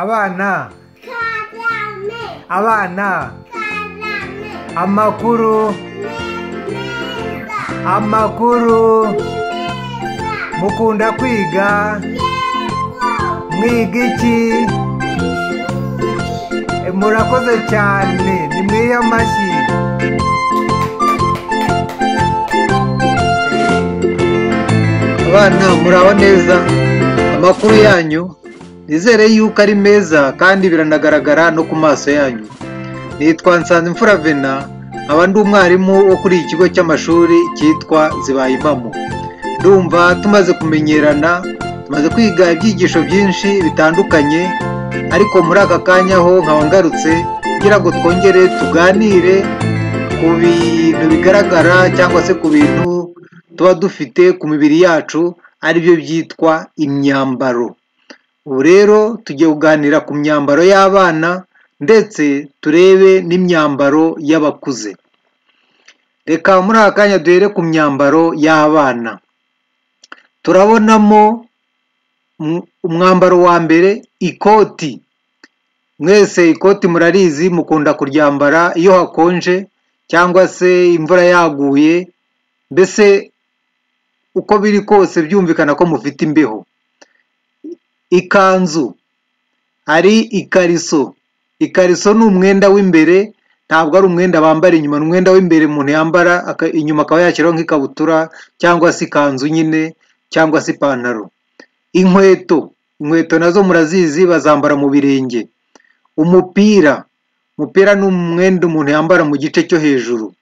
abana karame abana karame amakuru meza amakuru meza mukunda kwiga yego mwiga iki E, murakoze cyane nimwiye amashyi abana muraho neza amakuru yanyu nizere yuko ari meza kandi biranagaragara no ku maso yanyu nitwa nsanzimfura vena nkaba ndi umwarimu wo kuri iki kigo cy'amashuri cyitwa zibayimamo ndumva tumaze kumenyerana tumaze kwiga ibyigisho byinshi bitandukanye ariko muri aka kanya ho nkaba ngarutse kugira ngo twongere tuganire ku bintu bigaragara cyangwa se ku bintu tuba dufite ku mibiri yacu aribyo byitwa imyambaro ubu rero tugiye kuganira ku myambaro y'abana ndetse turebe n'imyambaro y'abakuze reka muri aka kanya duhere ku myambaro y'abana turabonamo um- umwambaro wa mbere ikoti mwese ikoti murarizi mukunda kuryambara iyo hakonje cyangwa se imvura yaguye mbese uko biri kose byumvikana ko mufite imbeho ikanzu hari ikariso ikariso ni umwenda w'imbere ntabwo ari umwenda bambara inyuma ni umwenda w'imbere umuntu yambara aka- inyuma akaba yashyiraho nk'ikabutura cyangwa se ikanzu nyine cyangwa se ipantaro inkweto inkweto nazo murazizi bazambara mu birenge umupira umupira ni umwenda umuntu yambara mu gice cyo hejuru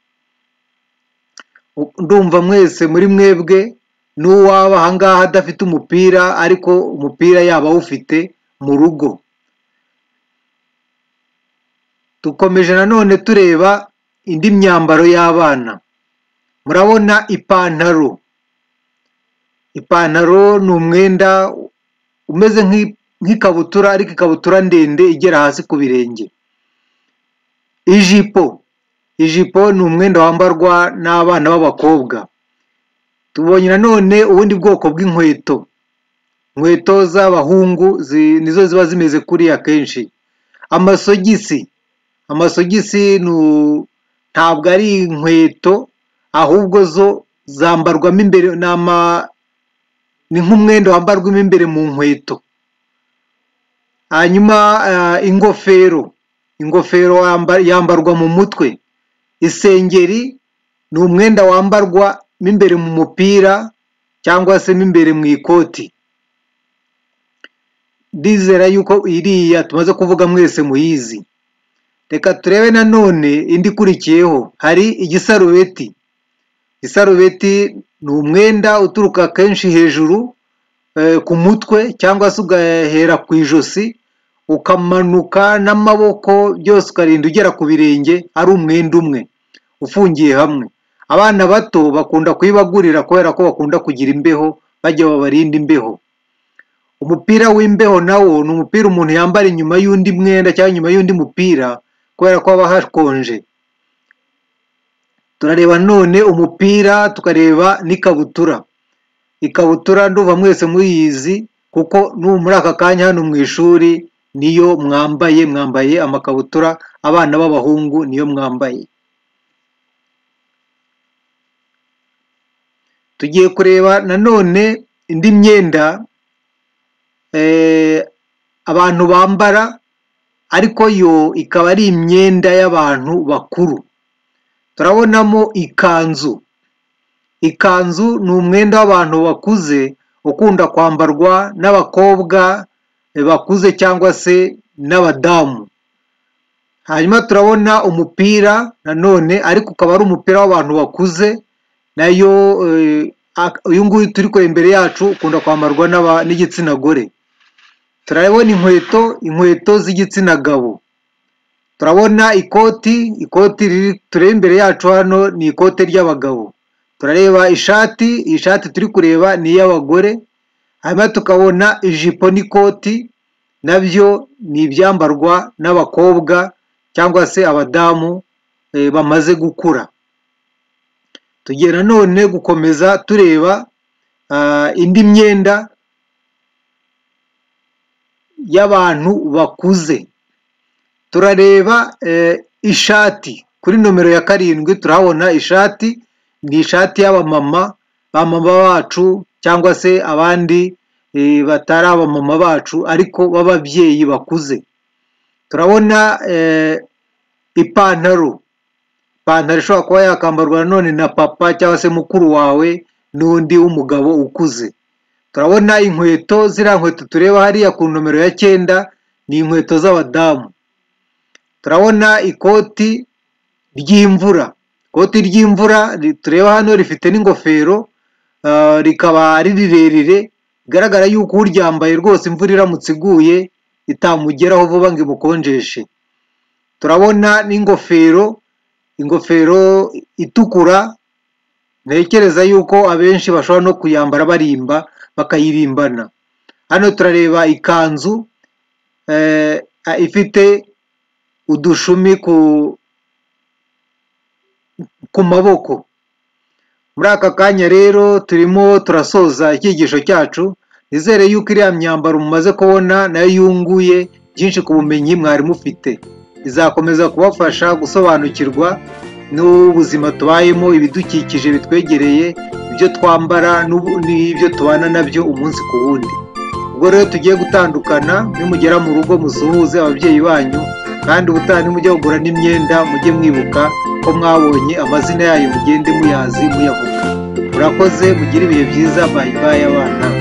ndumva mwese muri mwebwe n'uwaba ahangaha adafite umupira ariko umupira yaba awufite mu rugo dukomeje nanone tureba indi myambaro y'abana murabona ipantaro ipantaro ni umwenda umeze nk'i- nk'ikabutura ariko ikabutura ndende igera hasi ku birenge ijipo ijipo ni umwenda wambarwa n'abana b'abakobwa tubonye nanone ubundi bwoko bw'inkweto inkweto z'abahungu zi- nizo ziba zimeze kuriya kenshi amasogisi amasogisi nu- ntabwo ari inkweto ahubwo zo zambarwamo imbere n'ama- ni nk'umwenda wambarwamo imbere mu nkweto hanyuma eh, ingofero ingofero wamba- yambarwa mu mutwe isengeri ni umwenda wambarwa mo imbere mu mupira cyangwa se mo imbere mu ikoti ndizera yuko iriya tumaze kuvuga mwese muyizi reka turebe nanone indi ikurikiyeho hari igisarubeti isarubeti ni umwenda uturuka kenshi hejuru eh, ku mutwe cyangwa se ugahera ku ijosi ukamanuka n'amaboko byose ukarinda ugera ku birenge ari umwenda umwe ufungiye hamwe abana bato bakunda kuyibagurira kubera ko bakunda kugira imbeho bajya babarinda imbeho umupira w'imbeho nawo ni umupira umuntu yambara inyuma y'undi mwenda cyangwa inyuma y'undi mupira kubera ko haba hakonje turareba none umupira tukareba n'ikabutura ikabutura nduva mwese muyizi kuko n'ubu muri aka kanya hano mu ishuri niyo mwambaye mwambaye amakabutura abana b'abahungu niyo mwambaye tugiye kureba nanone indi myenda eh, abantu bambara ariko yo ikaba ari imyenda y'abantu bakuru turabonamo ikanzu ikanzu ni umwenda w'abantu bakuze ukunda kwambarwa n'abakobwa eh, bakuze cyangwa se n'abadamu hanyuma turabona umupira nanone ariko ukaba ari umupira w'abantu bakuze nayo eh, ak- uyu nguyu turi kureba imbere yacu ukunda kwambarwa n'aba- n'igitsina gore turabona inkweto inkweto z'igitsina gabo turabona ikoti ikoti riri tureba imbere yacu hano ni ikote ry'abagabo turareba ishati iyi shati turi kureba ni iy'abagore hanyuma tukabona ijipo n'ikoti nabyo ni ibyambarwa n'abakobwa cyangwa se abadamu eh, bamaze gukura tugiye nanone gukomeza tureba ah, indi myenda y'abantu bakuze turareba eh, ishati kuri nomero ya karindwi turahabona ishati ni ishati y'abamama bamama bacu cyangwa se abandi eh, batari abamama bacu ariko b'ababyeyi bakuze turabona eh, ipantaro ipantaro ishobora kuba yakambarwa nanone na papa cyangwa se mukuru wawe n'undi w'umugabo ukuze turabona inkweto ziriya nkweto tureba hariya ku nomero ya cyenda ni inkweto z'abadamu turabona ikoti ry'imvura ikoti ry'imvura ri- tureba hano rifite n'ingofero ah, rikaba ari rirerire bigaragara yuko uryambaye rwose imvura iramutse iguye itamugeraho vuba ngo imukonjeshe turabona n'ingofero ingofero itukura ntekereza yuko abenshi bashobora no kuyambara barimba bakayirimbana hano turareba ikanzu eh, a- ifite udushumi ku ku maboko muri aka kanya rero turimo turasoza icyigisho cyacu nizere yuko iriya myambaro mumaze kubona nayo yunguye byinshi ku bumenyi mwari mufite izakomeza kubafasha gusobanukirwa n'ubuzima tubayemo ibidukikije bitwegereye ibyo twambara n'ubu- n'ibyo tubana nabyo umunsi ku wundi ubwo rero tugiye gutandukana nimugera mu rugo musuhuze ababyeyi banyu kandi ubutaha nimujya kugura n'imyenda mujye mwibuka ko mwabonye amazina yayo mugende muyazi muyavuga murakoze mugire ibihe byiza bayibaye abana